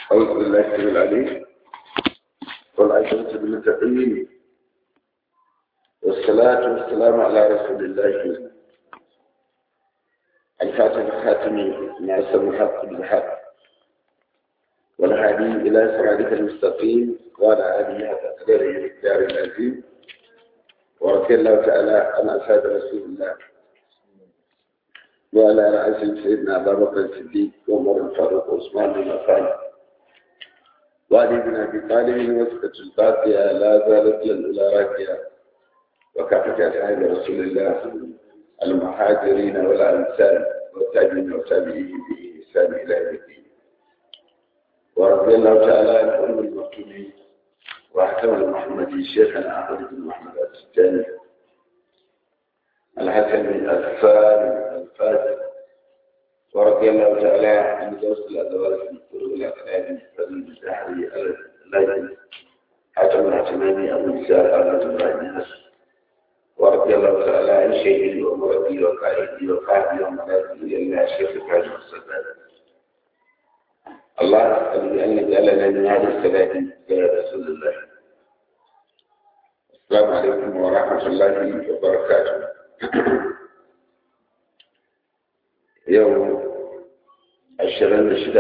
أعوذ بالله السميع العليم والعزة بالمتقين والصلاة والسلام على رسول الله الفاتح الخاتم ناصر الحق بالحق والهادي إلى صراطك المستقيم وعلى آله حتى قدره الدار العظيم ورضي الله تعالى عن أصحاب رسول الله وعلى رأس سيدنا أبا بكر الصديق وعمر الفاروق وعثمان بن عفان وعلي بن أبي طالب وسكة الباقية لا زالت للأولى راكية وكافة أصحاب رسول الله المهاجرين والأنصار والتابعين والتابعين بإحسان إلى يوم الدين ورضي الله تعالى عن أم المكتومين وأحكام المحمدي شيخنا أحمد بن محمد السجاني الحسن الثاني الفاتح ورضي الله تعالى عن جوز الأدوات في الطرق الأقلام فضل الزهري الليل حاتم الحتماني أبو الزهر أحمد إبراهيم نصر ورضي الله تعالى عن شيخي ومربي وقائدي وقائدي وملاذي إلى الشيخ إبراهيم الصداد الله أسأل بأن يجعلنا من هذا السلام يا رسول الله السلام عليكم ورحمة الله وبركاته يوم ashirin da shida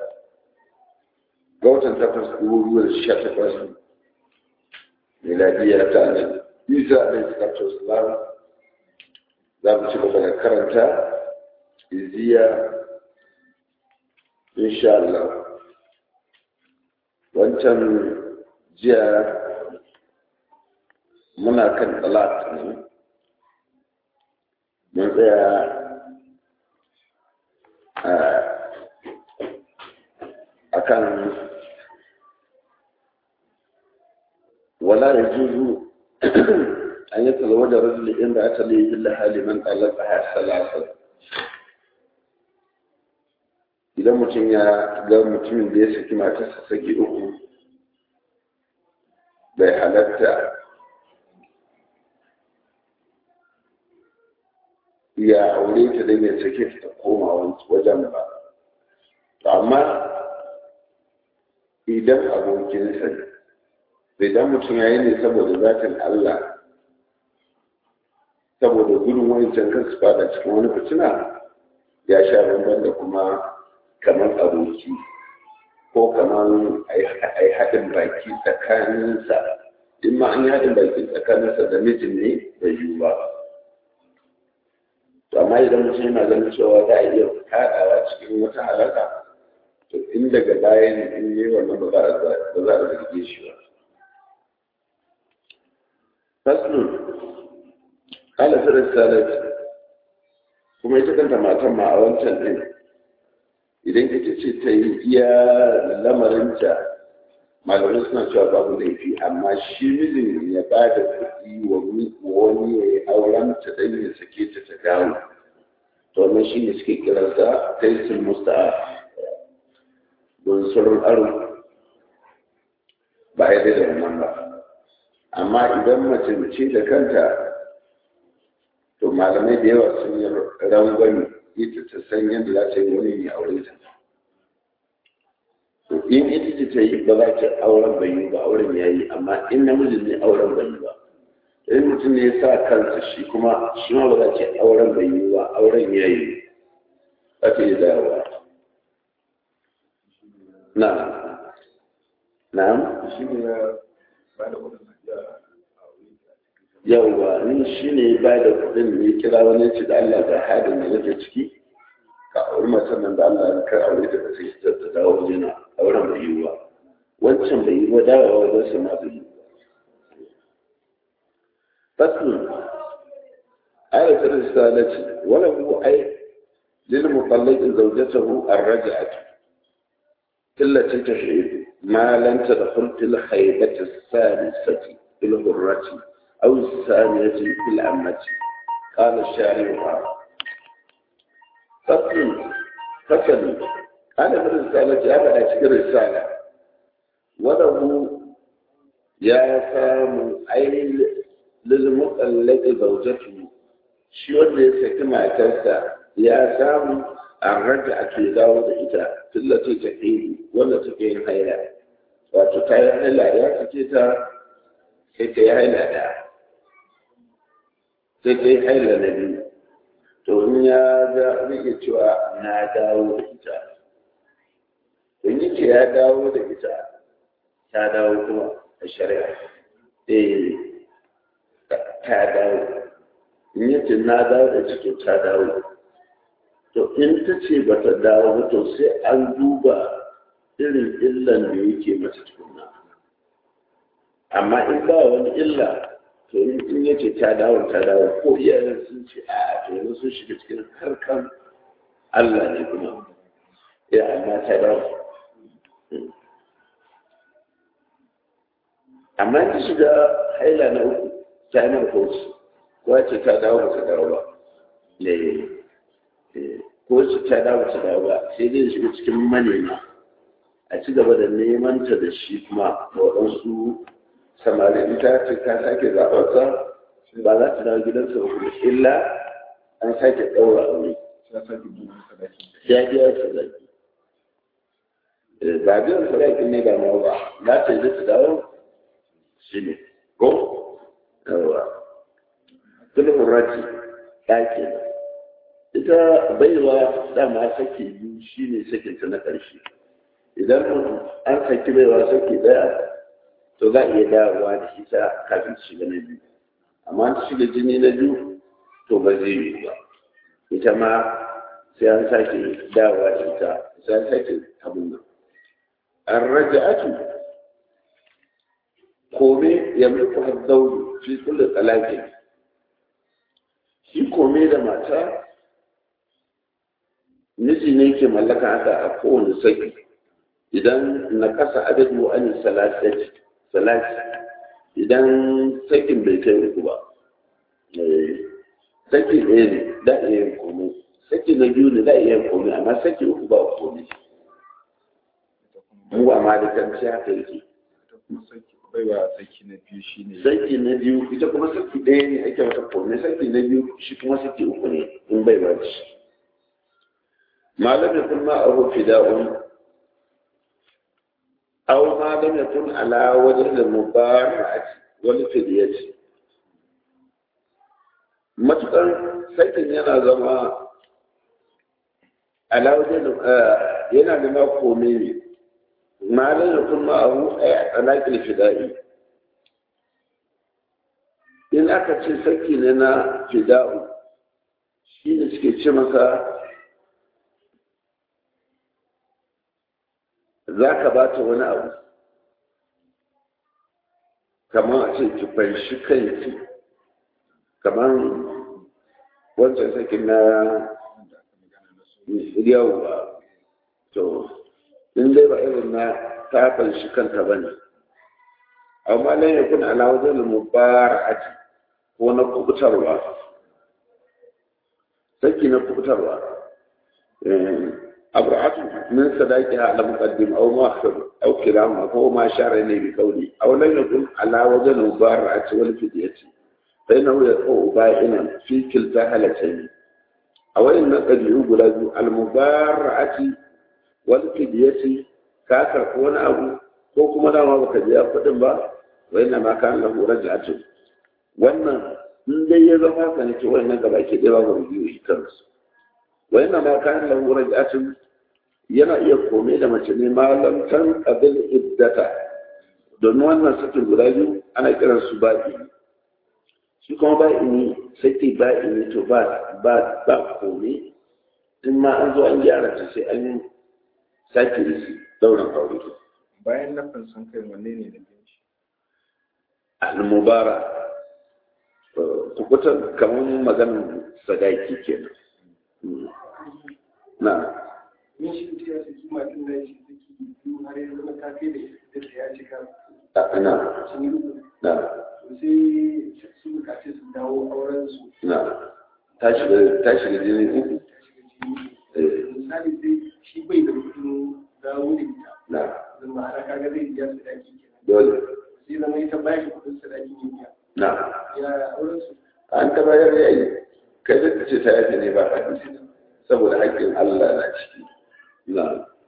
ga watan takwas dubu da sha takwas miladiyya ta nan isa da iskatu islam za mu ci gaba da karanta iziya insha Allah wancan jiya muna kan talat ne mun tsaya akan wala ya juzu an yi talawa da rajuli inda aka layi illa haliman talaka ya salasa idan mutum ya ga mutumin da ya saki matarsa saki uku bai halatta ya aure ta da ya sake ta koma wajen ba amma idan abokinsa ne idan mutum ya yi ne saboda zatin Allah saboda gudun wancan kan su fada cikin wani fitina ya sha bamban da kuma kamar aboki ko kamar a yi haɗin baki tsakaninsa in ma an yi haɗin baki tsakaninsa da mijin ne da yiwu ba amma idan mutum yana ganin cewa za a iya kaɗawa cikin wata halaka to in daga baya ne in yi wannan ba za a zarge shi ba faslun kala firar salat kuma ita kanta matan ma a wancan ɗin idan ita ce ta yi iya lamarinta malamai suna cewa babu laifi amma shi mijin ya ba da kuɗi wa wani ya yi auren ta dan ya sake ta ta dawo to wannan shi ne suke kiransa taisul musta'a don sauran aro ba ya da wannan ba amma idan mace mace da kanta to malamai da yawa sun yi rangwani ita ta san yadda za ta yi wani mai aure ta to in ita ce ta yi ba za ta auren bai yi ba auren ya yi amma in namijin ne auren bai yi ba in mutum ne ya sa kansa shi kuma shi ma ba za ta auren bai yi ba auren ya yi za ta yi dawowa na'am na'am yawwa ni shi ne ba da kudin ne kira wani ci da Allah ga hadin da nake ciki ka auri matan nan da Allah ka aure ta sai ta ta dawo jina auren bai yiwa wancan bai yi ba dawowa wajen sa ma bai yi faslun ayatul risalati wala hu ay lil mutallaq zawjatahu ar-raj'atu التي تشهد ما لم تدخل في الخيبة الثالثة في الغرة أو الثانية في الأمة قال الشارع فصل فصل أنا في الرسالة أنا أشكر الرسالة وله يا سام أي للمطلق زوجته شو اللي سكما تسا يا سام an raja ake dawo da ita tillata ta ƙiri wanda take yin haila wato ta yi haila ya fice ta sai ta yi haila da sai ta yi haila na biyu to in ya ga rike cewa na dawo da ita in yake ya dawo da ita ta dawo kuma a shari'a eh ta dawo in yace na dawo da ita to ta dawo to in ta ce ba ta dawo ba to sai an duba irin illan da yake mata tukunna amma in ba wani illa to in ya ce ta dawo ta dawo ko iyayen sun ce a to yanzu sun shiga cikin harkan Allah ne kuma ya amma ta dawo amma ta shiga haila na uku ta yi mara kowace ko ce ta dawo ba ta dawo ba ko ce ta dawo ba ta dawo ba sai dai shiga cikin manema a ci gaba da neman ta da shi kuma waɗansu samari in ta ce ta sake zaɓarsa ba za ta dawo gidansa ba kuma illa an sake ɗaura aure ya biya sadaki ba biyan sadakin ne ba ma ba za ta yi ta dawo shi ne ko yawa sulhun rati ɗaki ita baiwa dama sake biyu shi ne sakinta na ƙarshe idan an saki baiwa sake ɗaya to za a iya dawowa da ita kafin shiga na biyu amma ta shiga jini na biyu to ba zai yi ba ita ma sai an sake dawowa da ita sai an sake abin nan an raja atu kome ya mulku haddauri fi kullu talakin shi kome da mata miji ne ke mallaka haka a kowane saki idan na kasa adadu an salasati salati idan sakin bai kai uku ba saki ɗaya ne da iya yin komai saki na biyu ne da iya yin komai amma saki uku ba komai mu ba ma da kanci haka yake baiwa saki na biyu shine saki na biyu ita kuma saki ɗaya ne ake mata komai saki na biyu shi kuma saki uku ne in bai ba shi malam yakun ma abu fida'un أو ما لم يكن على وجه المبارعة والفدية matuƙar sakin yana zama alawajen yana da mako ne malin da kuma abu a alaƙin fida'i in aka ce saki ne na fida'u shi ne suke ce masa za ka ba ta wani abu kamar a ce ki fanshi kanki kamar wancan sakin na yawwa to in dai ba irin na ta fanshi kanta ba ne amma lan ya kuna alawajen mubara'ati ko na kubutarwa saki na kubutarwa أبرعته من صداقها على مقدم أو مؤخر أو كلاهما فهو ما أشار إليه بقوله أو لم يكن على وجه المبارعة والفدية فإنه يقع بائنا في كلتا هالتين أو إن قد يقول المبارعة والفدية كاكر كون أبو كوكما لا ما بك جاء قدم با وإنما كان له رجعة وأن in dai ya zama ka ne ce wannan gaba ke ɗaya ba biyu shi kansu wa yana ma kayan lahu raj'atun yana iya kome da mace ne malam tan qabil iddata domin wannan sakin guda biyu ana kiran su ba'i shi kuma ba'i ne saki ba'i ne to ba ba ba kome in ma an zo an gyara ta sai an sake risi dauran aure bayan na fansan kai wanne ne da binci al-mubara tukutan kamar maganin sadaki kenan na min shi mutum ya saki matan da shi saki biyu har ya zama ta kai da ita da ya cika na sun yi uku na to sai su bukaci su dawo auren su na ta shiga ta shiga jini uku ta shiga jini misali sai shi bai da kudin dawo da ita na zama ana kaga zai biya sadaki kenan dole sai zama ita ba shi kudin sadaki ne biya na ya auren su an ta bayar yayi kai da ce ta yafe ne ba ka saboda haƙƙin Allah na ciki na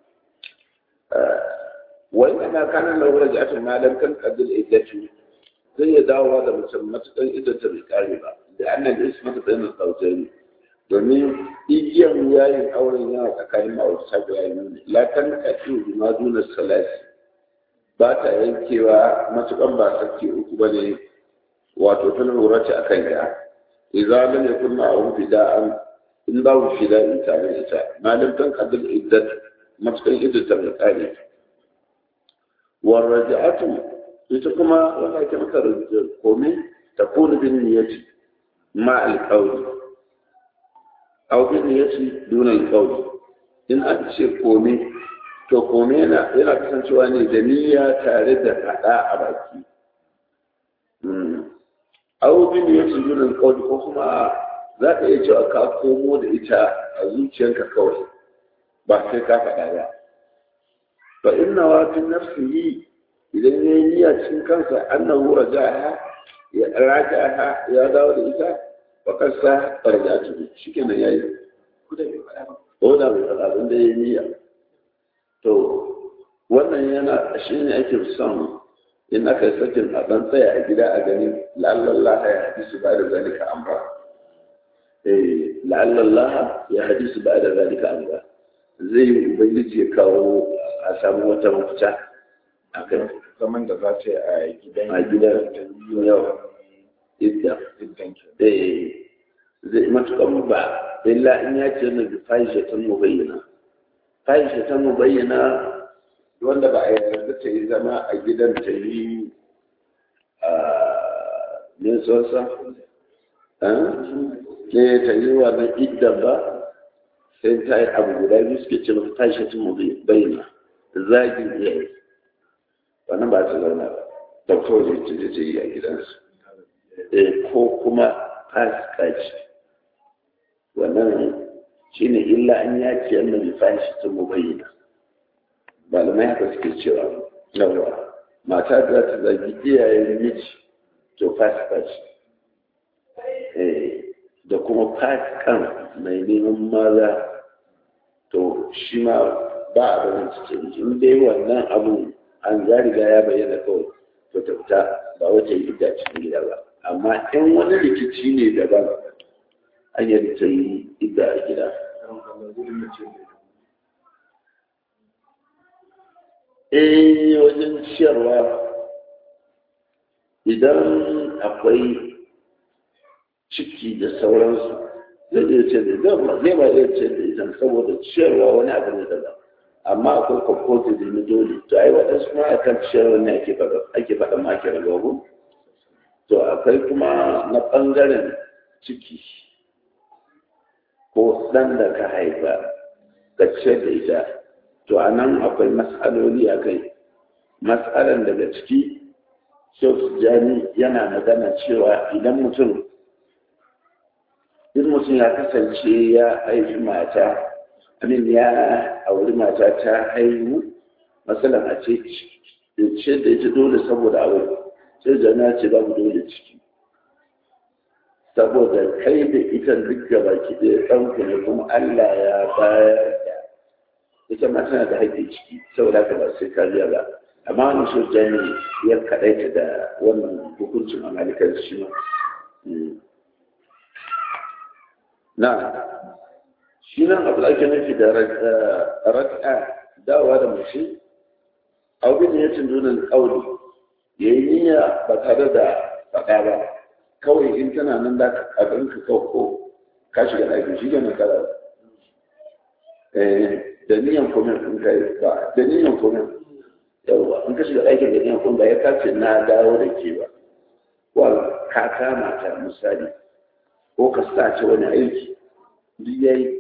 wai ana kanan da wurin jafin malam kan kaddil iddatu zai ya dawowa da mutum matukan iddatu bai kare ba da annan da isma ta tsaye na domin igiyar yayin auren yana tsakanin ma'aurata guda biyu ne lakan kaɗi bi ma duna salasi ba ta yankewa matukan ba sarki uku ba ne wato tana lura ce akan ya idza lam yakun ma'ahu fida'an in babu fida'in tare da ita malam kan kaddil iddat matukan iddatu bai kare warraja'atu ita kuma wanda ake maka komai ta kone bin niyyati ma alƙawli aw bin niyyati duna alƙawli in an ce komai to komai yana yana kasancewa ne da niyya tare da faɗa a baki aw bin niyyati duna alƙawli ko kuma za ka iya cewa ka komo da ita a zuciyarka kawai ba sai ka faɗa ba fa inna wa fi nafsihi idan ya yi niyya cikin kansa annahu rajaha ya rajaha ya dawo da ita fa kansa rajatu shikenan yayi ko da bai faɗa abin da ya yi niyya to wannan yana shine ake son in aka yi sakin a ɗan tsaya a gida a gani la'allallah ya hadisu ba da zalika amra eh la'allallah ya hadisu ba da zalika amra zai yi ubangiji ya kawo a samu wata mafita a kan zaman da za ta yi a gidan a gidan yau idda gidan ke eh zai matukan ba illa in ya ce na bi fahishatan mubayyana fahishatan mubayyana wanda ba a yarda ta yi zama a gidan ta yi a nisosa ke ta yi wannan idda ba sai ta yi abu guda biyu suke ce mata fahishatan mubayyana zagin iyaye wannan ba ta zauna ba da kawai ta je ta yi a gidansu ko kuma fasikaci wannan shine illa an ya ce annan lifashi ta mubayyana malamai haka suke cewa yawa mata za ta zagi iyayen miji to fasikaci da kuma fasikan mai neman maza to shi ma ba a barin cikin in dai wannan abu an ya riga ya bayyana kawai to ta fita ba wata yi ita cikin gida ba amma in wani rikici ne daban an yi ta yi ita a gida eh wajen ciyarwa idan akwai ciki da sauransu zai iya ce da zai ba iya ce da ita saboda ciyarwa wani abu ne daban amma akwai kwakwato da na dole to ai waɗansu ma a kan ciyarwa ne ake faɗa ake faɗa ma ake rabu to akwai kuma na ɓangaren ciki ko ɗan da ka haifa ka ciyar da ita to a nan akwai matsaloli a kai matsalan daga ciki Sheikh Jani yana magana cewa idan mutum in mutum ya kasance ya haifi mata amin ya auri mata ta haihu matsalan a ce ce da ita dole saboda aure sai jana ce babu dole ciki saboda kai da ita duk gaba ki ɗaya ɗanku ne kuma Allah ya bayar da ita ma tana da haƙƙi ciki saboda haka ba sai kariya ba amma wani so jami ya kaɗaita da wannan hukuncin a malikar shi ma na shi nan abu da ake nufi da raka dawa da mace abu da ya tundunan ƙauli ya yi niyya ba tare da faɗa ba kawai in tana nan da ka ka ko ka shiga ɗaki shi ne kala da niyan komen in kai ba da niyan komen yawwa in ka shiga ɗakin da niyan komen ba ya kace na dawo da ke ba wal ka kama ta misali ko ka sa ta wani aiki duk yayi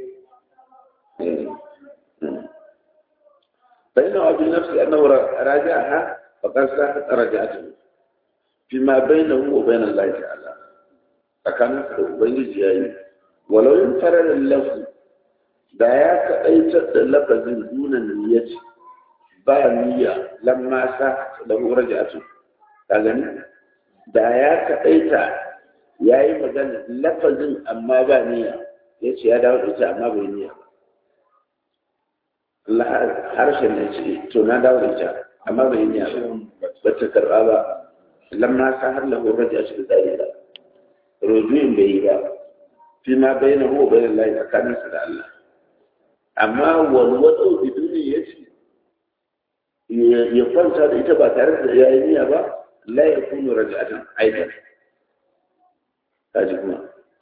فإنه أبي نفسي أنه راجعها فقد ساحت رجعته فيما بينه وبين الله تعالى فكان بين الجاي ولو انفرد اللفظ da ya kaɗaitar da lafazin nuna niyyaci ba niyya lamma sa da raja'atu ka gani da ya kaɗaita ya yi magana lafazin amma ba niyya ya ce ya dawo da ita amma bai niyya ba Allah harshen ne ce to na dawo da ita amma bai niyya ba ba ta karɓa ba lamma sa har lahu raja shi da dalila rujuin bai yi ba fi ma bayyana huwa bayyana Allah tsakaninsa da Allah amma walwado biduni ya ce ya kwanta da ita ba tare da ya yi niyya ba la ya kunu raja'atan aidan kaji kuma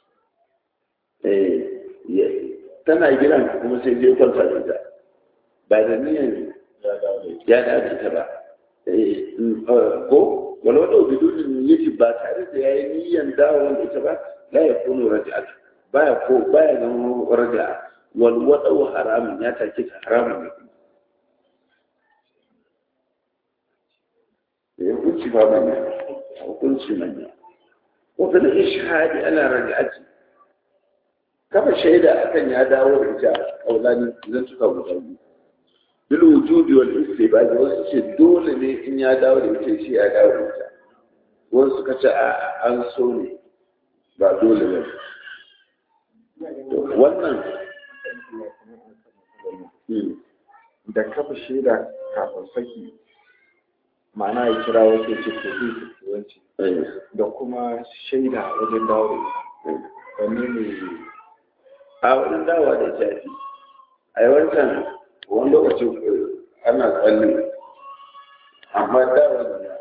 tana gidan kuma sai zai kwanta da ita ba da niyan ya dace ta ba ko walwado biduni ya ce ba tare da ya yi niyyan dawo da ita ba la ya kunu raja'atan baya ko baya zama raja'a walwaɗau haramun ya take ta haramun ne ya hukunci ba manya hukunci manya wata da ishadi ana raja'aci kafa shaida akan ya dawo da ita kaulani zan suka guda biyu bil wujudi wal istibad wasu ce dole ne in ya dawo da ita shi ya dawo da ita wasu suka ce a an so ne ba dole ba wannan da kafa shaida kafin saki ma'ana ya kira wasu ce ko zai wanci da kuma shaida wajen dawo da wanne ne a wajen dawa da shafi a yi wancan wani lokacin ana tsalle amma dawa da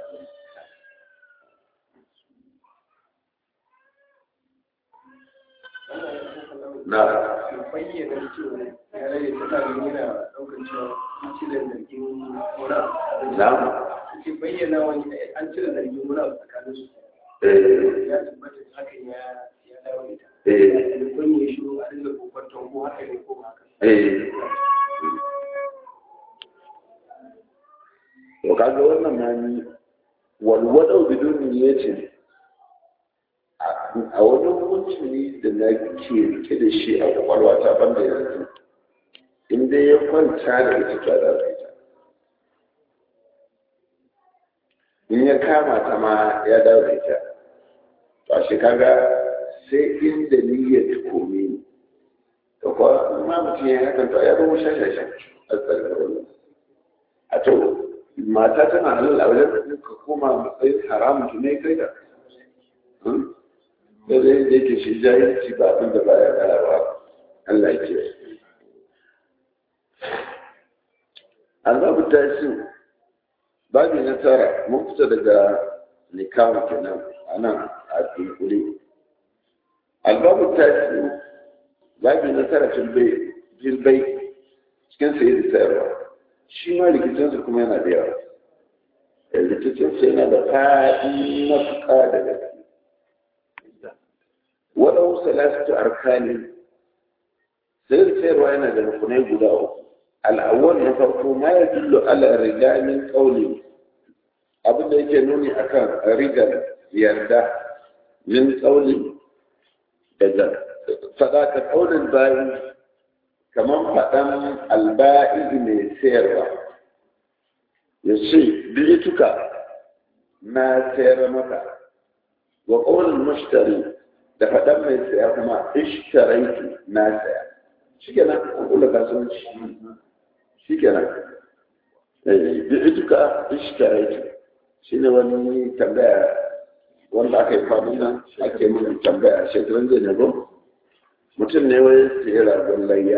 na bayyana cewa ya rage tsakanin yana ɗaukar cewa an cire zargin wani abu na ke bayyana wani an cire zargin wani abu tsakanin su eh ya tabbata hakan ya ya dawo da ita eh da kun yi shiru a dinga kokwanton ko haka ne ko ba haka eh to kaga wannan ma ni walwadau bidun niyyatin a wani hukunci ne da na ke rike da shi a kwakwalwa ta banda yanzu in dai ya kwanta da ita ta da ita in ya kama ta ma ya dawo da ita ba shi kaga sai inda niyyar ta kome ni da kuwa ma mutum ya hakan to ya zama shashashan a tsarkar a to mata tana halal a wajen ka koma matsayin haramun ki ne kai da da zai da yake shi jahilci ba abin da baya gara ba Allah ya ce azabu tashi babu na tara mun fita daga nikahu kenan anan a dunkule albabu tashi babu na tara filbai cikin sayi da sayarwa shi ma rikicinsa kuma yana da yawa rikicinsa yana da faɗi matuƙa da gaske waɗansu salasatu arkani sayar sayarwa yana da rukunai guda uku al'awwal na farko ma ya dillo ala riga min qawli abin da yake nuni akan rigar yarda min qawli daga fada ka qawlin bayi kamar faɗan alba'i mai sayarwa ya ce bilituka na sayar maka wa qawlin mushtari da faɗan mai saya kuma ishtaraitu na saya shi kenan an kula kasuwanci shi kenan bi ituka ishtaraitu shi ne wani tambaya wanda aka yi kwanan nan ake mun tambaya shekaran zai nebo mutum ne wai sayi ragon layya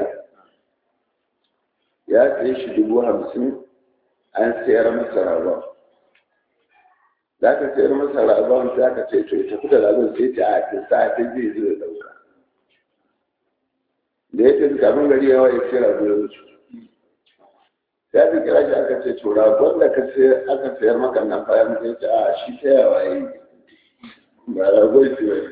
ya sayi shi dubu hamsin an sayar masa ragon da aka sayar masa ragon sai aka ce to tafi da ragon sai ta a ta sa ta zai zo ya dauka da ya ce kamin gari yawa ya ce ragon ya wuce sai aka kira shi aka ce to ragon da aka sayar maka nan bayan sai ta a shi ta yawa ya yi ba ragon ce ba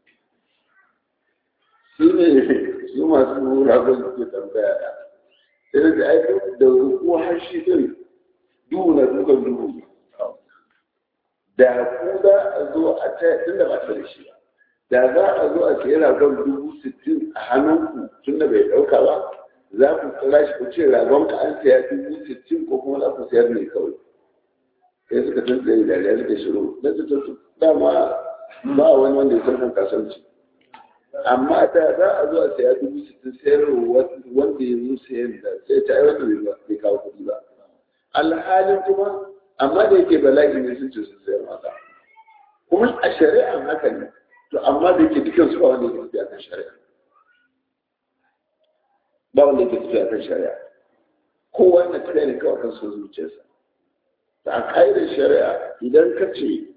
shi ne su masu ragon suke tambaya da sai da aiki da ko har shi din duhu na dukan duhu da ku za a zo a ta tun da ba ta da shi da za a zo a sayi ragon dubu sittin a hannunku tun da bai ɗauka ba za ku kira shi ku ce ragon ka an saya dubu sittin ko kuma za ku sayar ne kawai sai suka tantsaye da ya suka shiru na su dama ba wani wanda ya san kasuwanci amma da za a zo a saya dubu sittin sayar wanda ya zo sayan da sai ta yi wanda bai kawo kuɗi ba alhalin kuma amma da yake bala'i ne sun ce sun sayar masa kuma a shari'an haka ne to amma da yake dukkan su ba wanda yake tafiya kan shari'a ba wanda yake tafiya kan shari'a kowa na tafiya ne kawai kan son zuciyarsa ta a ƙa'idar shari'a idan ka ce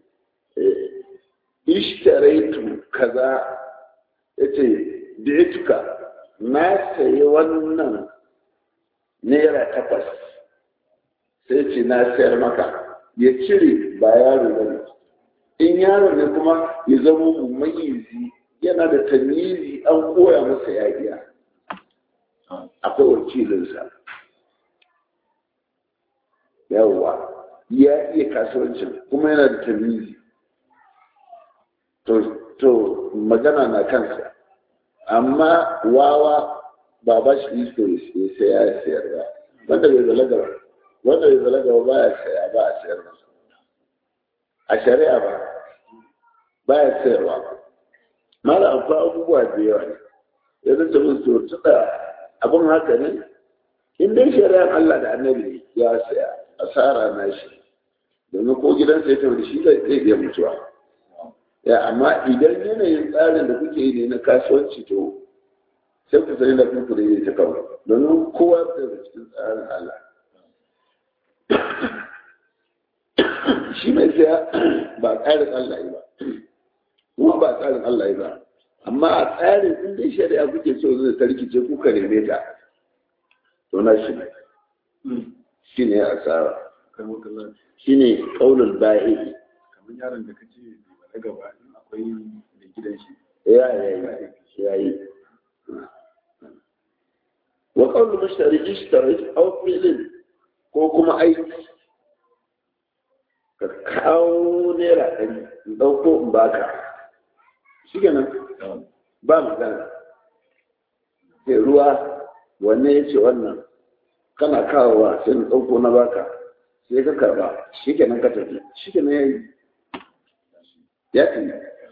ishtaraitu kaza ya ce da ya tuka na sayi wannan naira takwas sai ce na sayar maka ya cire ba yaro ba ne in yaro ne kuma ya zama mummayizi yana da tamizi an koya masa ya iya akwai wakilinsa yawwa ya iya kasuwancin kuma yana da tamizi to magana na kansa amma wawa ba ba shi isko ya saya ya sayar ba wanda bai zalaga ba wanda bai zalaga ba ya saya ba a sayar masa a shari'a ba ba ya sayarwa mara akwai abubuwa da yawa ne ya zanta min to tuka abin haka ne in dai shari'ar Allah da annabi ya saya asara na shi domin ko gidansa ya tafi da shi zai iya mutuwa ya amma idan yanayin tsarin da kuke yi ne na kasuwanci to sai ku sani da kuku da yi ta kawai domin kowa da cikin tsarin Allah shi mai saya ba tsarin Allah yi ba kuma ba tsarin Allah yi ba amma a tsarin in dai shari'a kuke so zai tarkice kuka neme ta to na shi ne shi ne asara shi ne ƙaunar ba'i kamar yaron da kace na gaba akwai da gidan shi ya yayi ya yi wa qawlu mushtari ishtari aw fi'lin ko kuma aiki ka kawo naira ɗari in ɗauko in baka shi kenan ba magana sai ruwa wanne ya ce wannan kana kawowa sai in ɗauko na baka sai ka karba shi kenan ka tafi shi kenan ya yi ya fi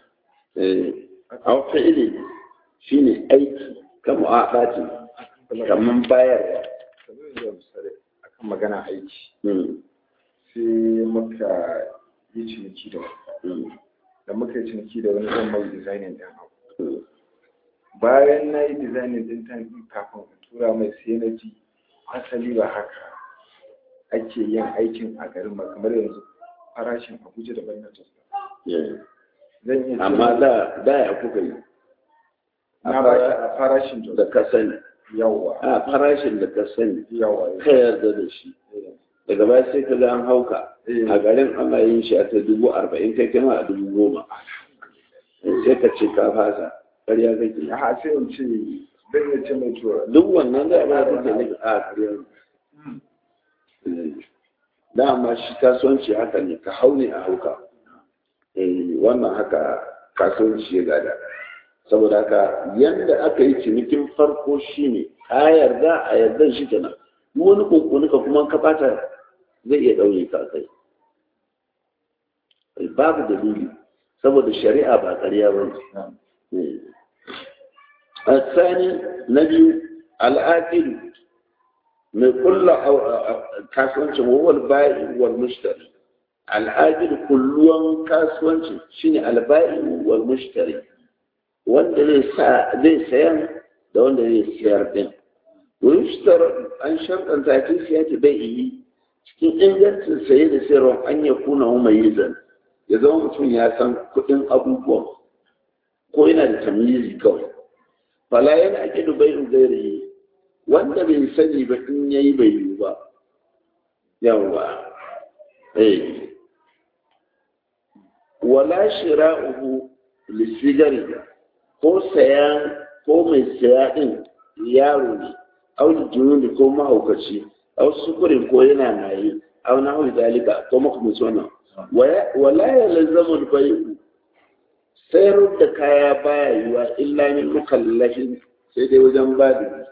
a fi'ili shi ne aiki ka mu'aɗaci kamar bayarwa akan magana aiki sai muka yi ciniki da wani da muka yi ciniki da wani zan mai designing din abu bayan na yi designing din ta kafin in tura mai sai na ji asali ba haka ake yin aikin a garin ba kamar yanzu farashin abuja da bayan jos zan iya amma da da ya kuka yi na ba a farashin jos da ka sani yawa a farashin da ka sani yawa ka yarda da shi daga baya sai ka ga an hauka a garin ana yin shi a ta dubu arba'in kai kama a dubu goma sai ka ce ka fasa ƙarya kake ya ha sai in ce zan iya ce mai tura duk wannan da ba ta ke nufi a ƙarya dama shi kasuwanci haka ne ka hau ne a hauka wannan haka kasuwanci ya gada saboda haka yadda aka yi cinikin farko shine ka yarda a yarda shi kenan duk wani kunkuni ka kuma ka bata zai iya ɗaure ka kai babu dalili saboda shari'a ba ƙarya ba ne الثاني نبي الآكل من كل كاسوانش وهو البائع والمشتري الآكل كلهم كاسوانش شيني البائع والمشتري wanda zai sayan da wanda zai siyar din wishtar an sharɗanta ta siya ta bai yi cikin ingancin saye da sayarwa an ya kuna mai zan ya zama mutum ya san kuɗin abubuwan ko yana da tamizi kawai fala yana ake da bai gairi wanda bai sani ba in yayi bai yi ba yawa eh wala shira'uhu lisigari ko sayan ko mai saya din yaro ne au jununi ko mahaukaci au sukurin ko yana maye au na hau zalika ko makamanci wannan wala ya lazamu bai'u sayar da kaya baya yiwa illa min mukallafin sai dai wajen bada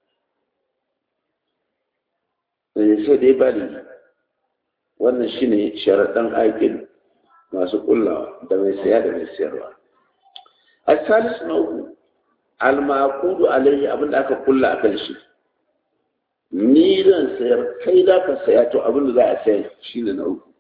sai dai bada wannan shine sharaɗan aikin masu kullawa da mai saya da mai sayarwa a salis na uku almaqudu alaihi abinda aka kulla akan shi ni zan sayar kai za ka saya to abinda za a sayar shine na uku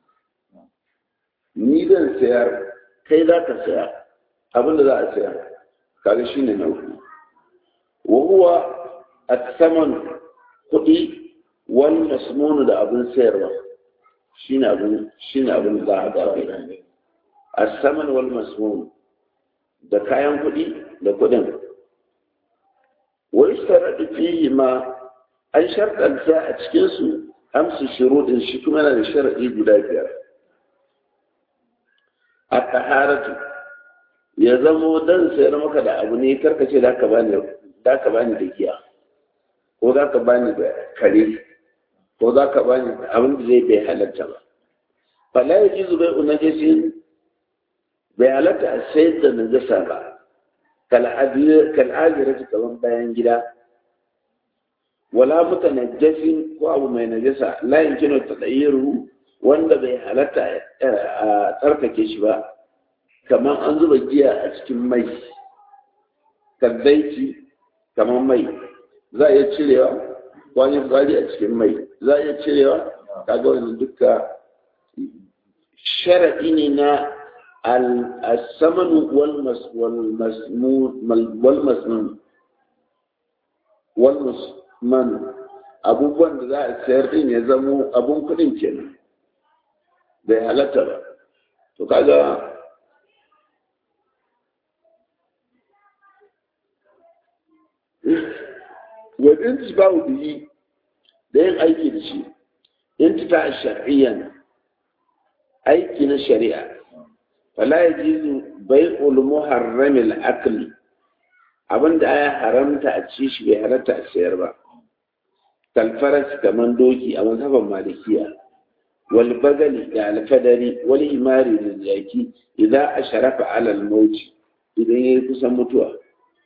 ni zan sayar kai za ka saya abinda za a sayar kaga shine na uku wa huwa at-saman kuɗi wal masmunu da abin sayarwa shine abin shine abin da za a gaba as-saman wal masmun da kayan kuɗi da kuɗin wa istaradu fihi ma an sharɗanta a cikin su amsu shuruɗin shi kuma yana da sharaɗi guda biyar a taharatu ya zamo dan sayar maka da abu ne karkace da ka bani da ka bani da giya ko za ka bani da kare ko za ka bani abin da zai bai halatta ba fala ya ji zubai unajisin bai halatta a sayar da najasa ba kal'ajira ta kaman bayan gida wala muta najasin ko abu mai najasa layin kino ta tsayiru wanda bai halatta a tsarkake shi ba kamar an zuba giya a cikin mai kaddaiki kamar mai za a iya cirewa wani fari a cikin mai za a iya cirewa kaga wani duka sharaɗi ne na al-samanu wal masmun wal musman abubuwan da za a sayar din ya zamo abun kuɗin kenan bai halatta ba to kaga wadin ba biyi da yin aiki da shi intita shar'iyyan aiki na shari'a fala yajizu bai'ul muharramil akli abinda ya haramta a ci shi bai halatta a sayar ba kalfaras kaman doki a mazhaban malikiya wal bagali da alfadari wal himari da jaki idan asharafa alal mauti idan yayi kusan mutuwa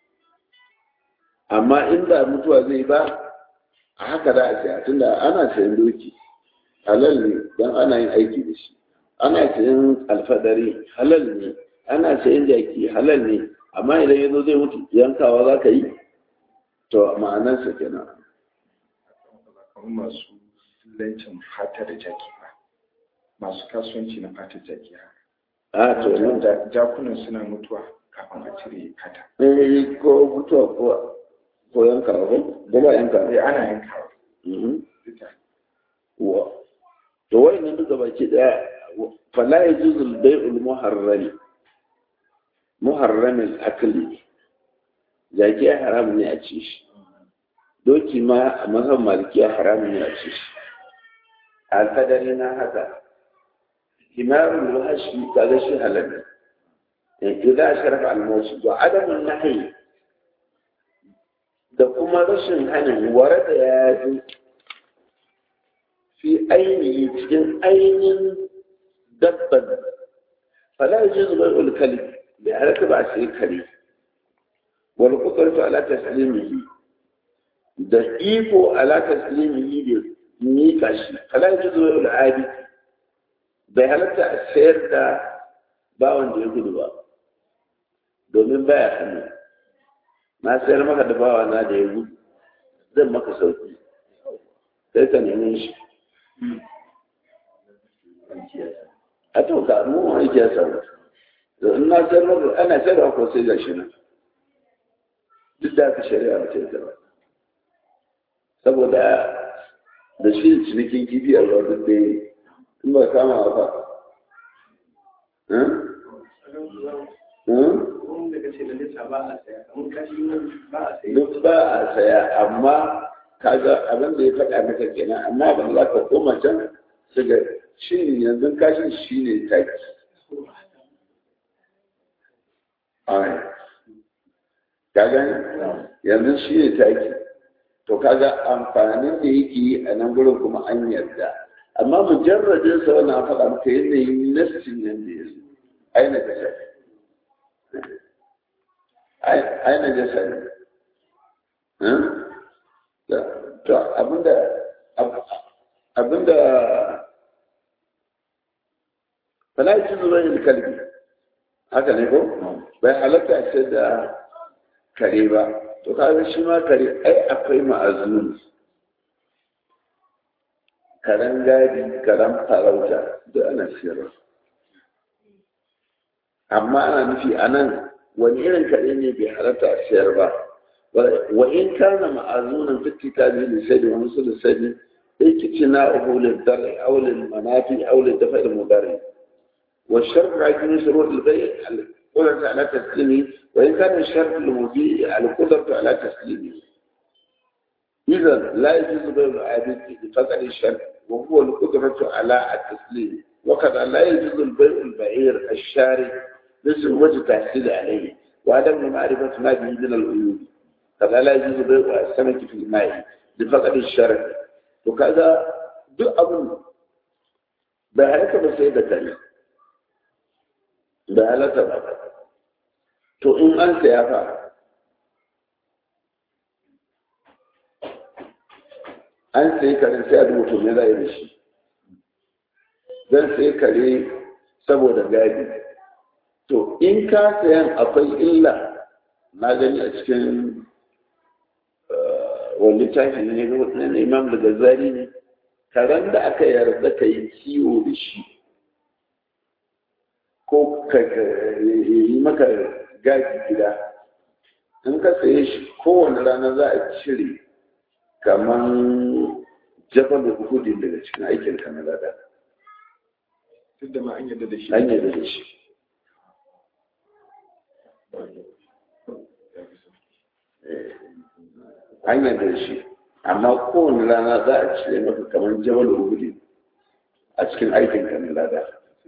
amma in ba mutuwa zai ba a haka za a saya tunda ana sayan doki halal ne don ana yin aiki da shi ana sayan alfadari halal ne ana sayan jaki halal ne amma idan yazo zai mutu yankawa za ka yi to ma'anarsa kenan kamar masu lancin fata da jaki ba masu kasuwanci na fata jaki a to nan da jakunan suna mutuwa kafin a cire fata eh ko mutuwa ko ko yankawa ko ko ba yankawa eh ana yankawa Mhm. duka wa to wayannan duka baki daya fala yajuzu al-bay'ul muharram muharram al-akli jaki ya haram ne a ci shi doki ma a mazan malikiya haram ne a ci shi alfadari na haka himarul wahashi kaga shi halal ne idan sharafa al-mawsu wa adamun nahyi da kuma rashin hanin ware da ya fi fi ainihi cikin ainihin dabban fala yaji zubar ulkali bai halatta ba a sai kare wal qudratu ala taslimihi da iko ala taslimihi da mika shi fala yaji zubar ul'adi bai halatta a sayar da bawan da ya gudu ba domin baya hannu na sayar maka da bawa na da ya gudu zan maka sauki sai ka neme shi a to ka mu aiki ya samu da in na sayar maka ana sayar ko sai ga shi nan duk da aka shari'a ba ta yi ba saboda da shi da cinikin kifi a ruwa duk dai in ba kama ba wanda ka ce da nisa ba a saya kamar kashi ba a saya duk ba a saya amma kaga abin da ya faɗa maka kenan amma ban za ka koma can su ga shi yanzu kashin shi ne taki ai kaga yanzu shi ne taki to kaga amfanin da yake yi a nan gurin kuma an yarda amma mujarradin sa wannan faɗa maka yanayin nassin nan da ya zo aina da shafi aina jasa ne to abinda abinda falaci zuwa yin kalbi haka ne ko bai halatta ce da kare ba to kaga shi ma kare ai akwai ma'azuni karen gadi karen farauta duk ana siyarwa amma ana nufi a nan wani irin kare ne bai halatta a siyar ba wa in kana ma'azunan fitti ta biyu da sai da wani su da sani ikici na uhulin dare aulin manafi aulin dafa da mudare wa sharfi hakimin shuru ilbai القدرة على تسليمه وإن كان الشرط المبيع القدرة على تسليمه إذا لا يجوز بيع العابد بفقد الشرط وهو القدرة على التسليم وكذا لا يجوز البيع البعير الشاري مثل وجه تحصيل عليه وعدم معرفة ما به من العيوب كذا لا يجوز بيع السمك في الماء بفقد الشرط وكذا دو أبو بهلك بسيدة تانية بهلك بهلك to in an saya fa an sayi kare sai a duba to me za a yi da shi zan sayi kare saboda gadi to in ka sayan akwai illa na gani a cikin wani littafi ne na imam da gazari ne karen da aka yarda ka yi kiwo da shi ko ka yi maka gaji gida in ka saye shi kowane rana za a cire kamar jabal da hudin daga cikin aikin ka na lada duk da ma an yadda da shi an yadda da shi an yadda da shi amma kowane rana za a cire maka kamar jabal hudin a cikin aikin ka na lada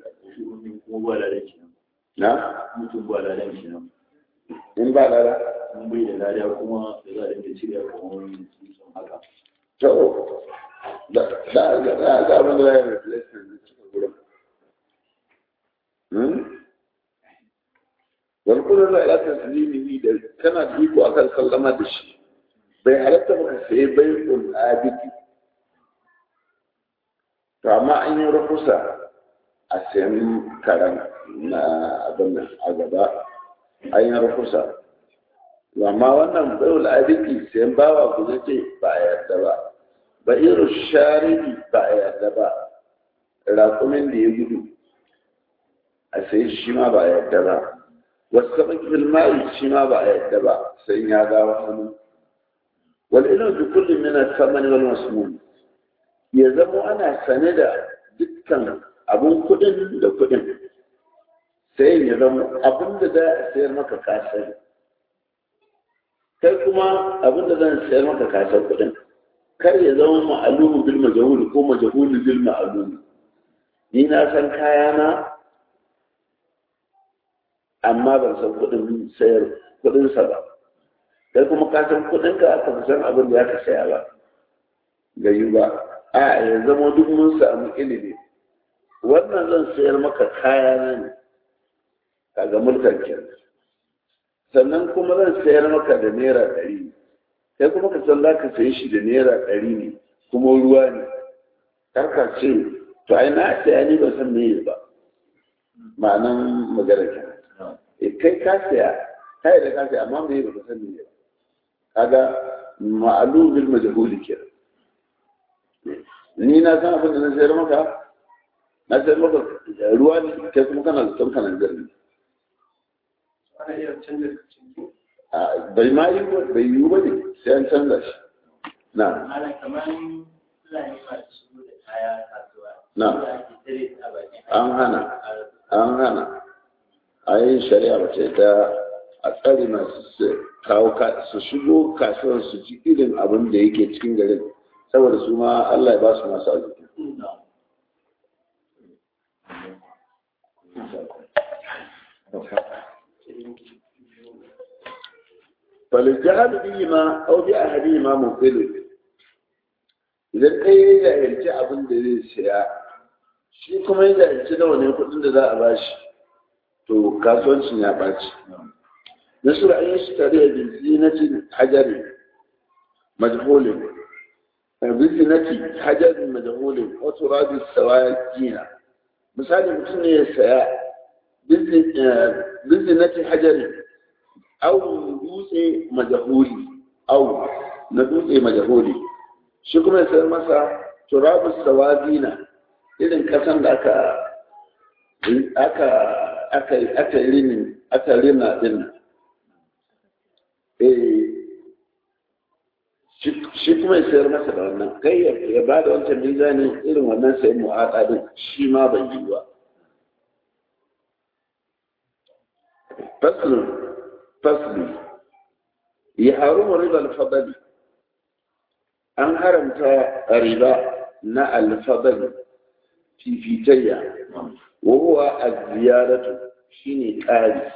na mutum ba ladan shi nan in ba lada mun bai da lada kuma da za a dinga cire kamar dutsen haka to da da da da abin da ya replacement da cikin gurin wani kudin da ya taslimi da kana da iko akan sallama da shi bai halatta maka sai bai kun abidi to amma an yi rahusa a sayan karen na abin nan a gaba an yi rahusa amma wannan bayul abidi sayan bawa ku zai ce ba a yarda ba ba irin shariki ba a yarda ba raƙumin da ya gudu a sai shi ma ba a yarda ba wasu sabon mai shi ma ba a yarda ba sai ya gawa hannu wal ilmu bi kulli min al-thamani wal masmun ya zamo ana sane da dukkan abun kudin da kudin sai ya zama abin da za a sayar maka kasar kai kuma abin da zan sayar maka kasar kudin kar ya zama ma'alumu bil majhul ko majhul bil ma'lum ni na san kayana amma ban san kudin sayar kudin sa ba kai kuma ka san kudin ka aka san abin da zaka saya ba gayu ba a ya zama duk mun samu ilimi wannan zan sayar maka kayana ne kaga mulkan kenan sannan kuma zan sayar maka da naira ɗari kai kuma ka san za ka sayi shi da naira ɗari ne kuma ruwa ne karka ce to ai na saya ni ba san me ba ma'anan magana ke e kai ka saya kai da ka saya amma me ba ka san me ba kaga ma'alu bil majhuli ke ni na san abin da na sayar maka na sayar maka ruwa ne kai kuma kana da tsanka nan garin ana iya canza cinki bai ma yi bai yi ba ne sai an canza shi na ana kamar fulani masu shigo da kaya kasuwa Na. da ake tare a bakin an hana an hana a yin shari'a ba ce ta a tsari masu su kawo ka- su shigo kasuwar su ji irin abin da yake cikin garin saboda su ma Allah ya ba su masu arziki فالجهل بهما أو بأحدهما مبطل idan ɗaya ya jahilci abin da zai siya shi kuma ya jahilci nawa ne kuɗin da za a bashi to kasuwancin ya ɓaci nasu an yi shi tare da zinatin hajari majhulin bizinati hajarin majhulin wato rabi sawaya jina misali mutum ne ya saya bizinati hajari au dutse majahuli au na dutse majahuli shi kuma ya sayar masa turabus sawazina irin kasan da aka aka aka aka rini aka rina din eh shi kuma ya sayar masa da wannan kai ya ba da wancan mizanin irin wannan sayan mu'aƙa din shi ma bai yi ba فصل فصل يحرم ربا الفضل an haramta riba na alfadal fifitayya wa huwa az-ziyaratu shine ƙari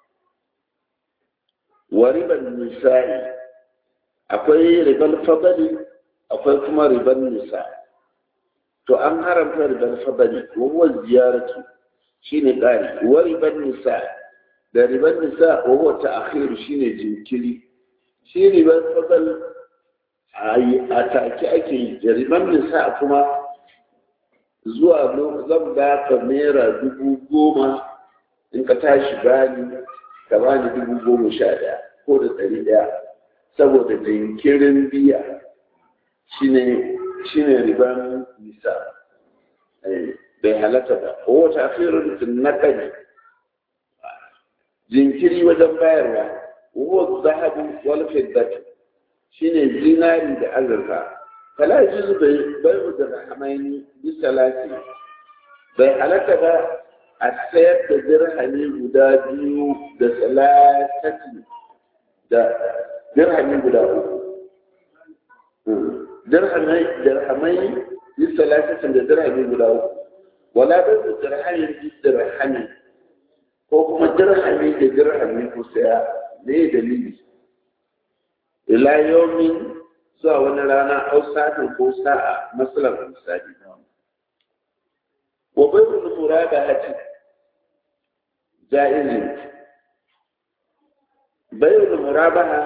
wa riban nisa'i akwai riban fadali akwai kuma riban nisa to an haramta riban fadali wa huwa ziyaratu shine ƙari wa riban nisa da riban nisa wa huwa ta'khiru shine jinkiri shi riban fadal a take ake yi da riban nisa kuma zuwa zan ba ka naira dubu goma in ka tashi bani ka bani dubu goma sha ɗaya ko da ɗari ɗaya saboda jinkirin biya shine shine riban nisa bai halatta ba ko wata afirin na kani jinkiri wajen bayarwa wa zahabu wal fiddati shine zinari da azurfa fala yuzu bai bai da rahmaini bi salati bai halatta ba a sayar da dirhami guda biyu da salatati da dirhami guda uku dirhamai dirhamai bi salatati da dirhami guda uku wala bai da dirhami bi dirhami ko kuma dirhami da dirhami ko saya ne dalili ila yomin zuwa wani rana au sa'atin ko sa'a masalan misali wa bai da murada hati ja'izi bai da murabaha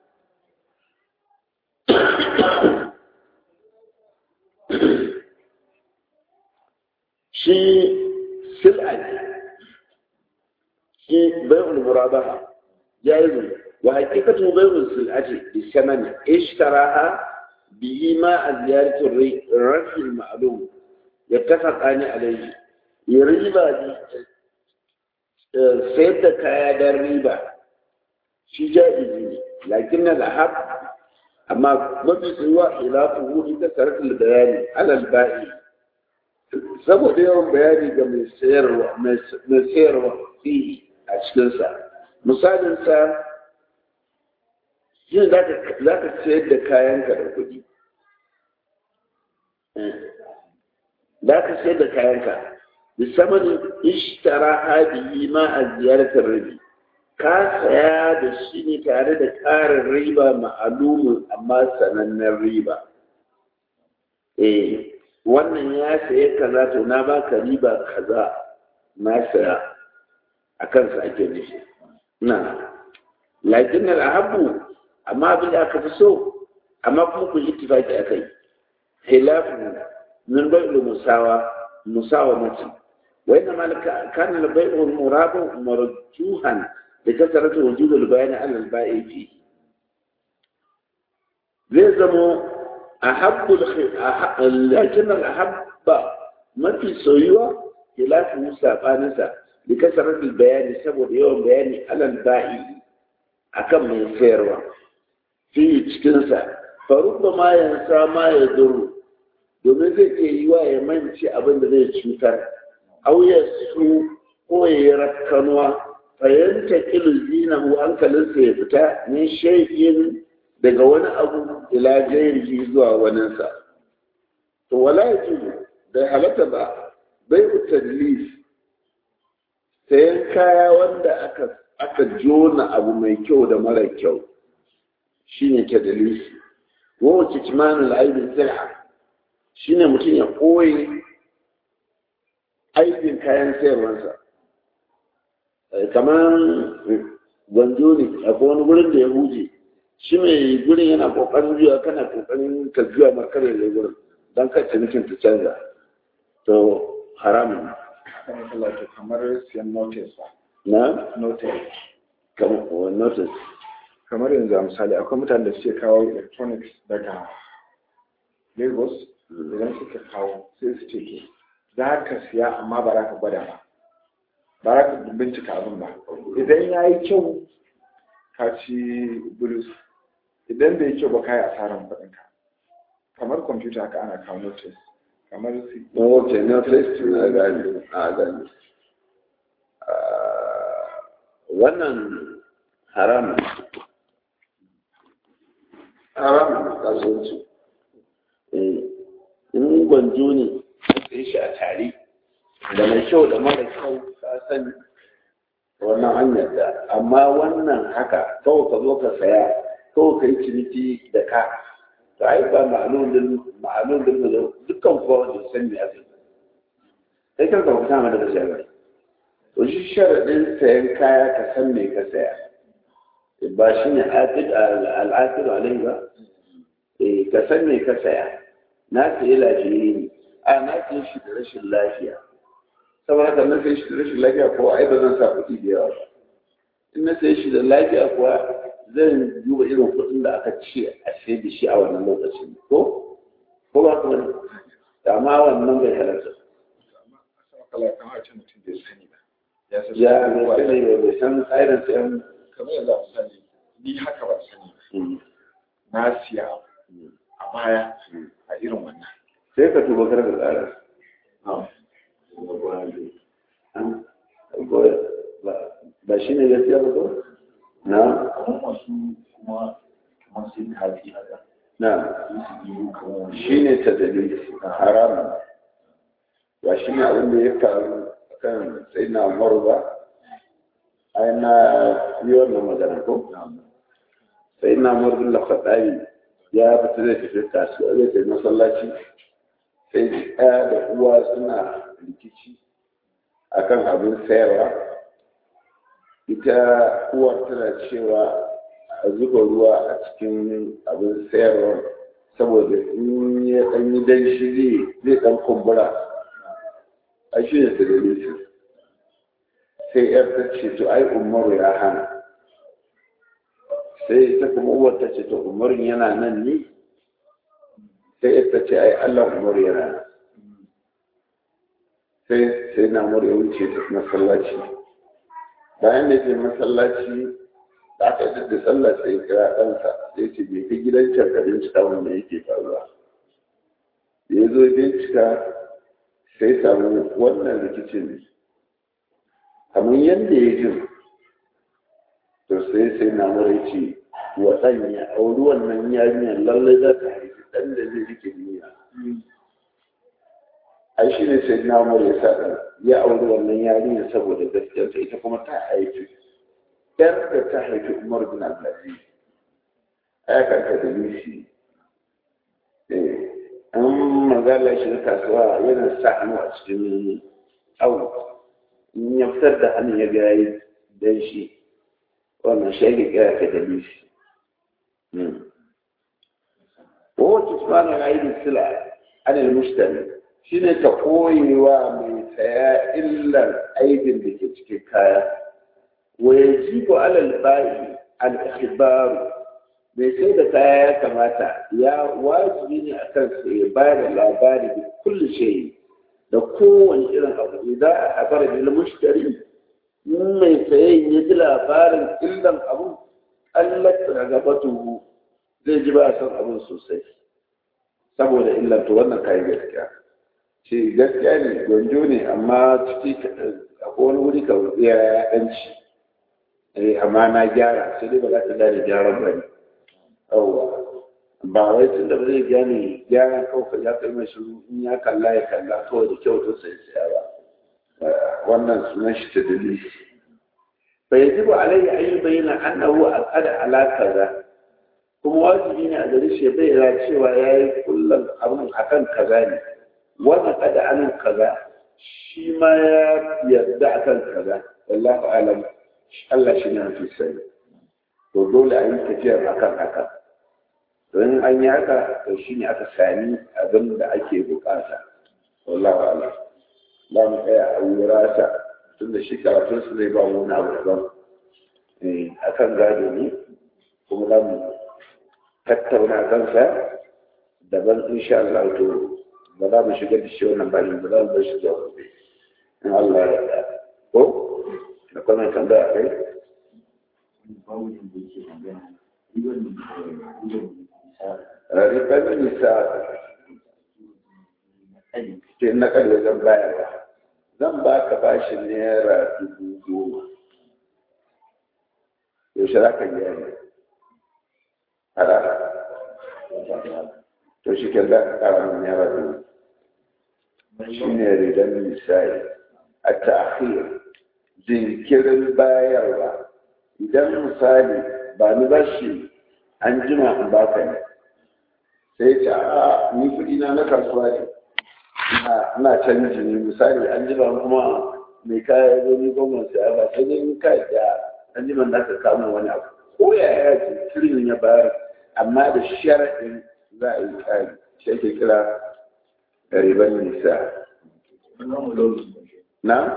shi sil'a shi bai da murabaha ja'izi وحقيقته بيع السلعة بثمن اشتراها به مع زيارة الرفع المعلوم يتفقان عليه يريبا دي سيد كايا در ريبا شي جائز لكن الأحب أما ما في سوى خلافه لكثرة البيان على البائع saboda yawan bayani ga mai sayarwa fi a cikinsa misalinsa yin za ka sayar da kayanka da kuɗi za ka sayar da kayanka da saman ishtara hadihi ma a ziyartar rabi ka saya da shi ne tare da ƙarin riba ma'alumin amma sanannen riba eh wannan ya saye kaza to na baka riba kaza na saya a kansa ake nufi na lakin al'ahabu amma abin da aka fi so amma kuma ku ittifaki akai khilafu min bai'ul musawa musawa mace wa inna malaka kana al bai'u murabu marjuhan da kasaratu wujud al bayan ala al ba'i fi zai zamo ahabbu lakin al ahabba mafi soyuwa khilafu sabaninsa da kasaratu al bayani saboda yawan bayani ala al ba'i akan mai sayarwa fi cikinsa farubba ma yansa ma ya zuru domin zai ke yi wa ya manci abin da zai cutar auya su ko ya yi rakkanuwa fahimta kilu zina mu hankalinsa ya fita min shaikin daga wani abu ila jairi zuwa waninsa to wala ya da halatta ba bai tadlis sayan kaya wanda aka aka jona abu mai kyau da mara kyau shi ne ke dalisi wawace kimanin aibin zira shi ne mutum ya koyi aibin kayan sayarwarsa kamar gwanjo ne akwai wani gurin da ya huje shi mai gurin yana kokarin juya kana kokarin ka juya markar da gurin don ka cinikin ta canza to haramun kamar siyan notice ba na notice kamar notice kamar yanzu a misali akwai mutane da suke kawo electronics daga lagos idan suka kawo sai su ce ke za ka siya amma ba za ka gwada ba ba za ka bincika abin ba idan ya yi kyau ka ci bulus idan bai yi kyau ba ka yi asarar kuɗinka kamar kwamfuta haka ana kawo notice kamar su ok notice na gani a gani wannan haramun haramun kasuwanci in gwanjo ne sai shi a tare da mai kyau da mara kyau ka sani wannan hanyar da amma wannan haka kawai ka zo ka saya kawai ka yi ciniki da ka ta ai ba ma'alolin ma'alolin da dukkan kowa wanda san me ake sai kan ka fita mana da sayar to shi sharadin sayan kaya ka san me ka saya ba shi ne al'aqid alai ba eh ka san me ka saya na sayi lafiya ne a na sayi shi da rashin lafiya saboda haka na sayi shi da rashin lafiya ko ai ba zan sa kuɗi da yawa ba in na sayi shi da lafiya kuwa zan duba irin kuɗin da aka ce a sai da shi a wannan lokacin ko ko ba ku wani amma wannan bai halarta kala kamar ce mutum bai sani ba ya san ya bai sani ba bai san tsarin sayan kamar yanzu a misali ni haka ba sani ba na siya a baya a irin wannan sai ka tuba kar ka tsara ba shi ne gaskiya ba ko na kamar masu kuma kamar sai kaji haka na su yi kamar shi ne ta dalili haramun ba shi ne abin da ya faru kan sai na umaru ba ai na yi wannan magana ko sai na umaru bin lafaɗari ya fita zai tafi kasuwa zai tafi masallaci sai ɗaya da uwa suna rikici akan abin sayarwa ita uwar tana cewa a zuba ruwa a cikin abin sayarwa saboda in ya ɗan yi danshi zai ɗan kumbura a shi ne da dalilin sai yar ta ce to ai umaru ya hana sai ita kuma uwar ta ce to umaru yana nan ne sai yar ta ce ai allah umaru yana nan sai sai na umaru ya wuce ta masallaci bayan da ke masallaci da aka yi da sallah sai kira ɗansa sai ce bai fi gidan can bincika wanda yake faruwa da ya zo bincika sai samu wannan rikicin kamar yadda ya jin to sai sai na mara ce wa ɗan ya auri wannan yarinyar lallai za ta haifi ɗan da zai rike duniya ai shi ne sai na mara ya sa ɗan ya auri wannan yarinyar saboda gaskiyarsa ita kuma ta haifi yar da ta haifi umar bin abdulaziz ai kanka da nishi eh an magana shi na kasuwa yana sa hannu a cikin awu in ya fitar da hannun ya ga yi dan shi wannan shi ake kira ka da nishi wace tsanin aidin sila anil mushtari shi ne ta koyewa mai saya illar aibin da ke cikin kaya wa yajibu alal ba'i al-ikhbaru mai sai da kaya ya kamata ya wajibi ne a kan ya bayar da labari da kulli shayi da kowane irin abu idan a habara da mushtari in mai sayen ya ji labarin illan abu allata a gabatu zai ji ba son abin sosai saboda illan to wannan kayan gaskiya ce gaskiya ne gwanjo ne amma ciki akwai wani wuri ka ya ɗanci amma na gyara sai dai ba za ta gane gyaran ba ne yawwa ba wai tun da ba zai gane gyaran kawai ya kai mai shiru in ya kalla ya kalla kawai da kyau to sai saya ba wannan sunan shi ta dalili fa yajibu alayhi an yubayyana annahu aqada ala kaza kuma wajibi ne a gare shi bai ra cewa yayi kullum abin akan kaza ne wannan kada anan kaza shi ma ya yarda akan kaza wallahu alam Allah shi ne mafi sani to dole a yi tafiyar akan haka don an yi haka to shi ne aka sami abin da ake bukata wallahu ala za mu tsaya a wurasa tun da shi karatun su zai ba mu na abu daban a kan gado ne kuma za mu tattauna kansa daban insha Allah to ba za mu shiga da shi wannan bani ba za mu bar shi zuwa gobe in Allah ya yarda ko da kuma tambaya kai ribar nisa ke na ƙarfe zan bayarwa zan ba ka bashin naira dubu goma yaushe za ka biya ne harara to shi ke za ka ƙara min naira dubu shi ne ribar misali a ta'akhir jinkirin bayarwa idan misali ba ni bashi an jima in ba ka ne sai ce a ni kuɗi na na kasuwa ne ina canji ne misali an jima kuma mai kaya zo ni goma sai ba sai dai ka da an jima da ka kama wani abu ko ya ya ce kirin ya bayar amma da sharaɗin za a yi tsari shi ake kira riban nisa na?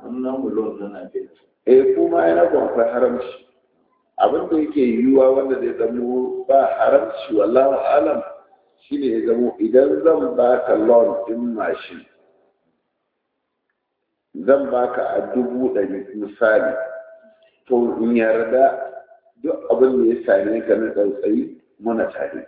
eh kuma yana kuma akwai haramci abin da yake yiwuwa wanda zai zamo ba haramci wallahu alam shine ya zamo idan zan baka loan din mashin zan baka a dubu ɗari misali to in yarda duk abin da ya same ka na tsautsayi muna tare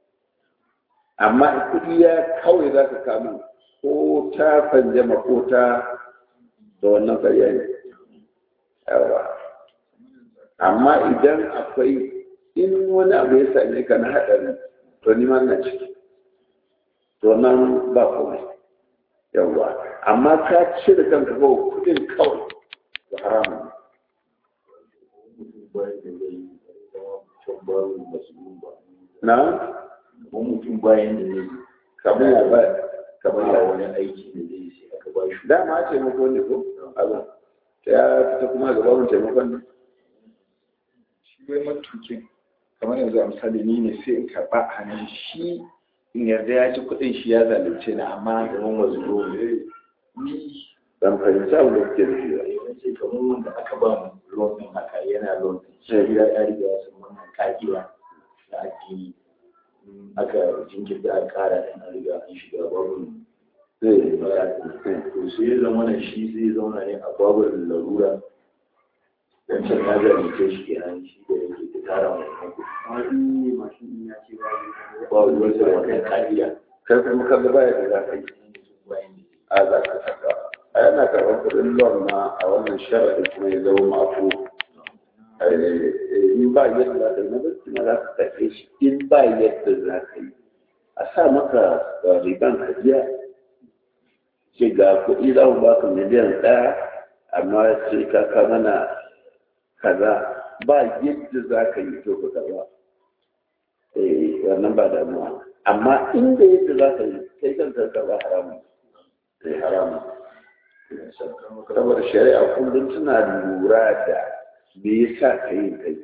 amma kuɗi ya kawai za ka kama ko ta fanjama ko ta da wannan karya ne yawa amma idan akwai in wani abu ya same ka na haɗari to ni ma na ciki to nan ba komai yawa amma ka ce da kanka ba kudin kawai to haramun na mutum bayan da zai kamar ya ba kamar ya wani aiki da zai sai aka ba shi dama taimako ne ko abin ya fita kuma gaba mun taimakon ne shi wai matukin kamar yanzu a misali ni ne sai in karɓa a hannun shi in yarda ya ci kuɗin shi ya zalunce ni amma kamar mazuro ni ban fahimci abin da kuke nufi ba yace kamar wanda aka ba mu loan din haka yana loan din shi ya ya riga ya san wannan ka'ida da addini in aka jinkirta a ƙara din an riga an shiga babu zai to sai ya zama na shi zai zauna ne a babu larura wancan ya zalunce shi kenan shi da yake ta tara wannan kuɗi wani mashin ɗin ya ce ba ba ruwan da wannan ka'ida kai kuma kan da baya da za ka yi a za ka saka a yana karɓar kuɗin loan ma a wannan sharaɗin kuma ya zama mafu in ba yadda za ka yi na gaske ma za ka karɓe shi in ba yadda za ka yi a sa maka riban ka biya ce ga kuɗi za mu baka miliyan ɗaya amma sai ka ka mana kaza ba yadda za ka yi to ka karɓa eh wannan ba damuwa amma inda yadda za ka yi kai kanka karɓa haramun sai haramun saboda shari'a kullum tana lura da me yasa ka yi kai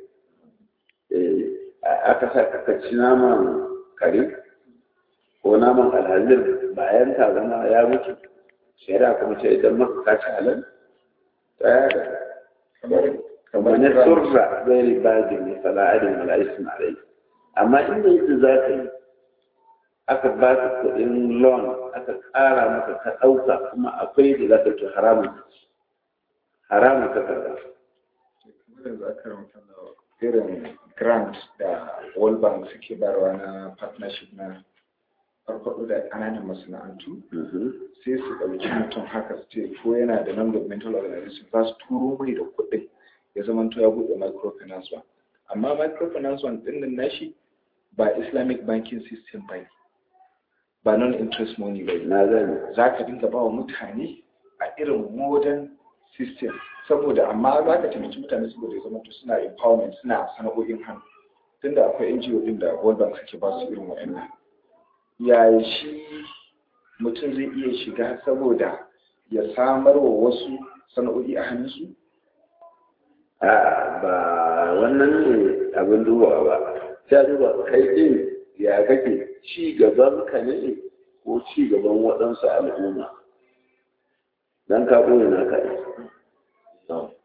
aka sa ka ci naman kare ko naman alhazir bayan ta zama ya mutu shari'a kuma ce idan maka ka ci halal ta yada kamar na surra zai bagin ne fala'adin mala'isun alai amma inda yadda za ka yi aka ba ka kuɗin loan aka ƙara maka ka ɗauka kuma akwai da za ka ci haramun haramun ka karɓa kamar yanzu aka ramta irin grant da world bank suke barwa na partnership na farfaɗo da ƙananan masana'antu sai su ɗauki mutum haka su ce ko yana da non-governmental organization za su turo mai da kuɗin ya zama ya buɗe microfinance one amma microfinance one ɗin nan nashi ba islamic banking system ba ne ba non-interest money ba ne na gani za ka dinga ba wa mutane a irin modern system saboda amma za ka taimaki mutane saboda ya zama to suna empowerment suna sana'o'in hannu tunda akwai NGO din da World Bank suke ba su irin wa'annan yaya shi mutum zai iya shiga saboda ya samar wa wasu sana'o'i a hannunsu a ba wannan ne abin dubawa ba sai duba kai din ya kake ci gaban ka ne ko ci gaban waɗansu al'umma dan ka ɓoye na ka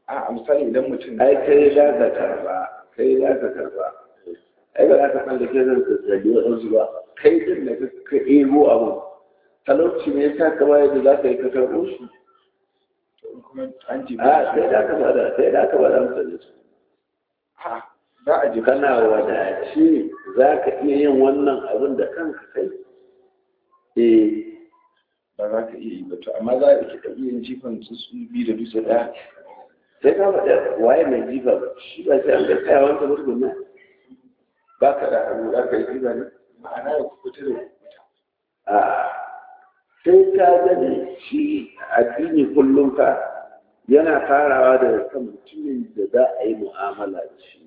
a misali idan mutum ai kai za ka karba kai za ka karba ai ba za ka san da ke zan tsatsabi waɗansu ba kai din da ka ego abu talauci ne ya sa ka bayar da za ka yi ka karɓo shi kuma an ji a sai da ka bada sai da ka bada mutane su a za a ji kana wadace za ka iya yin wannan abin da kanka kai eh ba za ka iya yi ba to amma za a iya yin jifan su su biyu da dutse ɗaya sai ka faɗa waye mai jifa shi ba sai an ga tsaya wanda mutum nan ba ka da hannu za ka yi jifa ne ma'ana ya kubuta da kubuta a sai ka gani shi addini kullum fa yana farawa da kan mutumin da za a yi mu'amala da shi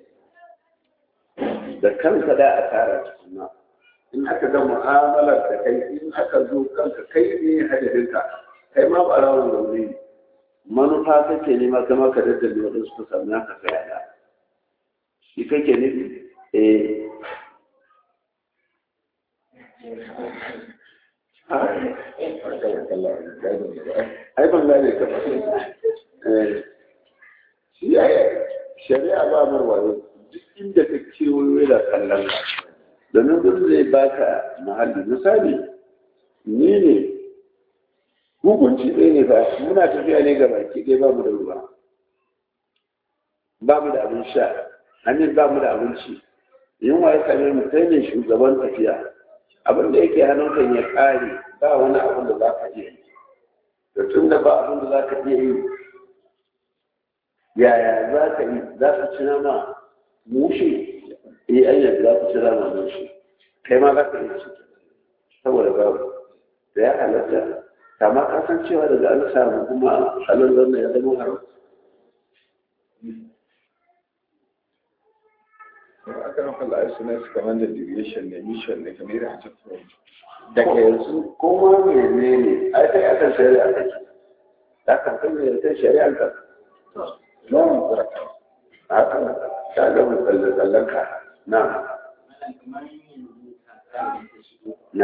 da kanka da a tara tukuna in aka ga mu'amalar da kai in aka zo kanka kai ne hadarinka kai ma ba rawar zaune ne manufa kake nema kama ka daddale waɗansu ka sami haka ka yada shi kake nufi eh ai ban gane ka eh shi ai shari'a ba mar wayo duk inda ka kewayo da kallon ka domin gudu zai baka mahalli misali ni ne hukunci ɗaya ne ba muna tafiya ne ga baki ɗaya ba mu da ruwa ba mu da abin sha amin ba mu da abinci yunwa ya same mu kai ne shugaban tafiya abin da yake hannunka ya ƙare ba wani abin da za ka iya yi da tun da ba abin da za ka iya yi yaya za ka yi za ka ci nama mushe eh ayyar za ka ci nama mushe kai ma za ka iya ci saboda babu da ya halatta kama kasan cewa daga an samu kuma halin zanna ya zama haram aka nan falla ai suna su kamar da deviation ne mission ne kamar yadda ake from daga yanzu kuma mene ne ai kai akan shari'a kake za ka kan ne ta shari'a ka lawan zarata haka ka ga musallan sallan ka na na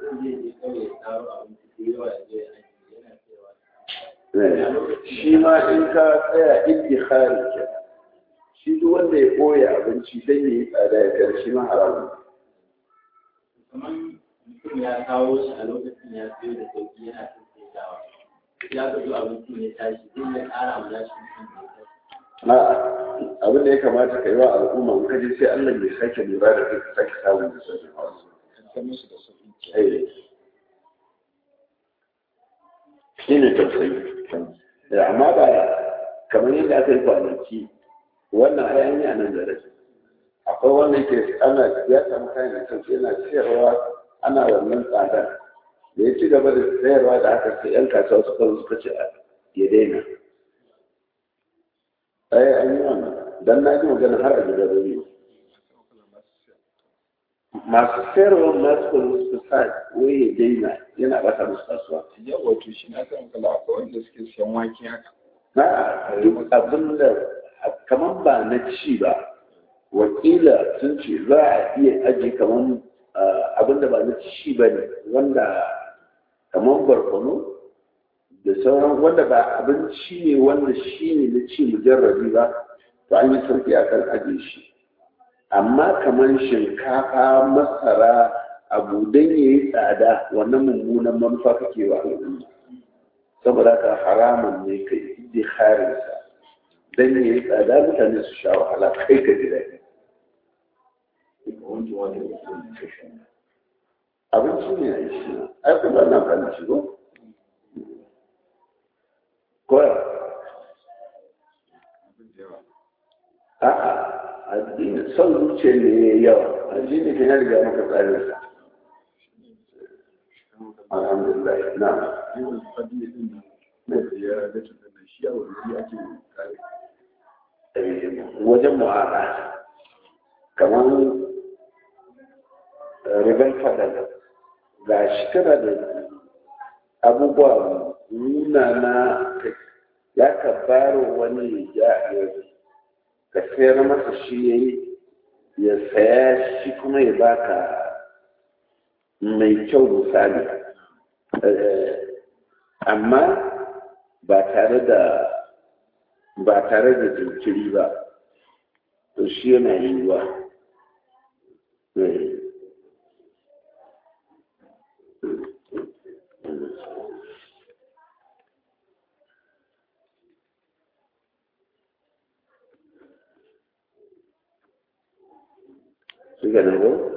shi ma in ka tsaya iddihari ke shi duk wanda ya ɓoye abinci don ya yi tsada ya kar shi ma haramun kamar mutum ya kawo shi a lokacin ya siyo da sauki yana tattaitawa ya ga zo abincin ya tashi zai ya ƙara mu nashi mutum da ya a abin da ya kamata ka yi wa al'umma in ka je sai Allah bai sake lura da kai ka sake samun da sauƙin wasu kan ta musu da sauƙi eh shi ne tausayi Eh, amma ba kamar yadda aka yi kwanaki wannan ayan yi a nan da rai akwai wanda yake ana ya samu kayan da kansu yana siyarwa ana wannan tsada da ya ci gaba da sayarwa da aka sai yan kasuwa suka zo suka ce a ya daina ai an yi wannan dan na ji magana har a gidan rediyo masu sayarwa masu kuma suka sa wai ya daina yana ɓata musu kasuwa yau wato shi na kan kala akwai wanda suke siyan wake haka na duk abin da kamar ba na ci ba wakila sun ce za a iya aji kamar abin da ba na ci ba ne wanda kamar barkono da sauran wanda ba abinci ne wanda shi ne na ci mujarrabi ba to an yi sauki a kan aje shi amma kamar shinkafa masara abu don ya yi tsada wannan mummunan manufa kake wa al'umma saboda ka haramun ne ka yi harinsa don ya yi tsada mutane su sha wahala kai ka ji daɗi abinci ne a yi shi na ai kuma na kan ci ko koya a'a addini son zuciya ne ya yi yawa addini kan ya riga maka tsarinsa alhamdulillah na yawan fadi din nan da ya ga tunan nan shi a wani ake kare wajen mu'ala kamar ribar fadal ga shi kana da abubuwa nuna na ya ka baro wani ya ka sayar masa shi ya yi ya saya shi kuma ya baka mai kyau misali amma ba tare da ba tare da jinkiri ba to shi yana yiwuwa Suka nan ko?